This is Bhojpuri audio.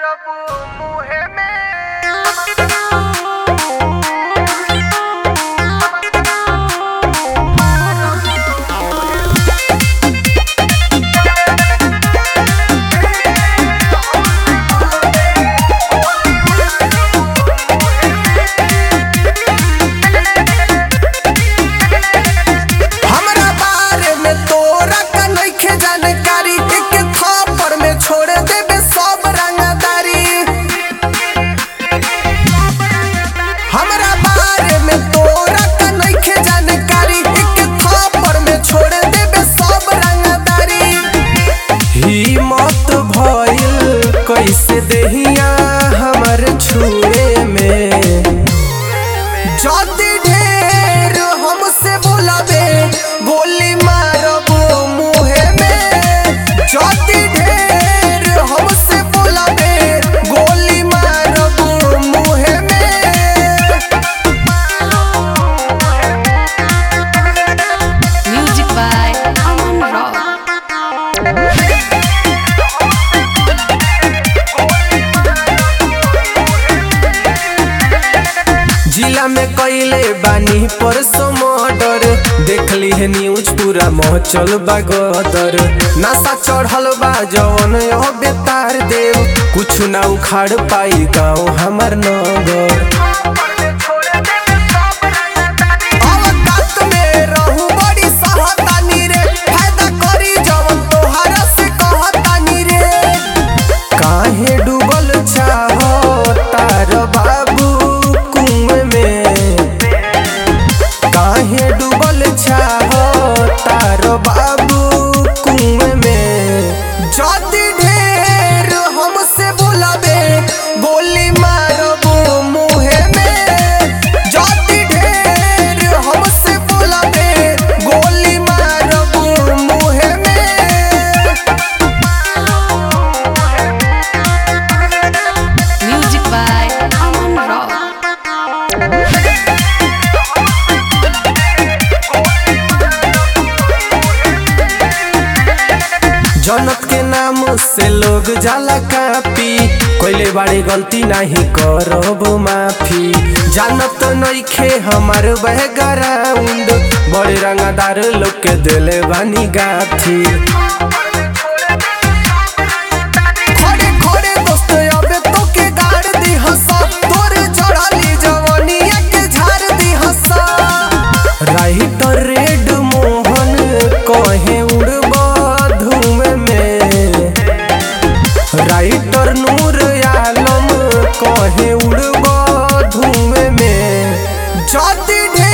मारब मुहे हमरा बारे में तोरा का नइखे जानकारी एक थप्पड़ में छोड़ देबे सब रंगदारी हमरा बारे में तोरा का नइखे जानकारी एक थप्पड़ में छोड़ देबे सब रंगदारी हिम्मत भइल कैसे देहिया हमर छुए में जाति ढेर हमसे बोलाबे गोली मारब मुहे में जाति ढेर हमसे बोलाबे गोली मारब मुहे में Music by Aman Rock. जिला में कैले बानी परसों मर्डर देखली है न्यूज पूरा मचल बा गदर नशा चढ़ल बा जवन यह बेतार देव कुछ ना उखाड़ पाई गाँव हमर नगर अवकात में रहू बड़ी सहतानी रे फायदा करी जवन तोहरा से कहतानी रे काहे डूबल चाहो तार बाबू कुएं में काहे डूबल चाहो तार बाबू कुएं में जाति ढेर हमसे बोलाबे गोली मारब मुहे में जाति ढेर हमसे बोलाबे गोली मारब मुहे में Music by Aman Rock. जनत के नाम से लोग जाला कापी कोइले बाड़ी गलती नहीं करब माफी जानत नइखे हमार बैकग्राउंड बड़े रंगदार लोग के दिले बानी गाथी खड़े खड़े दोस्त अबे तो के गाड़ दी हंसा तोरे चढ़ाली जवानिया के झाड़ दी हंसा राइटर रेड मोहन कहे उड़ब धुएं में राइटर नूर आलम कहे उड़ब धुएं में जाति ढेर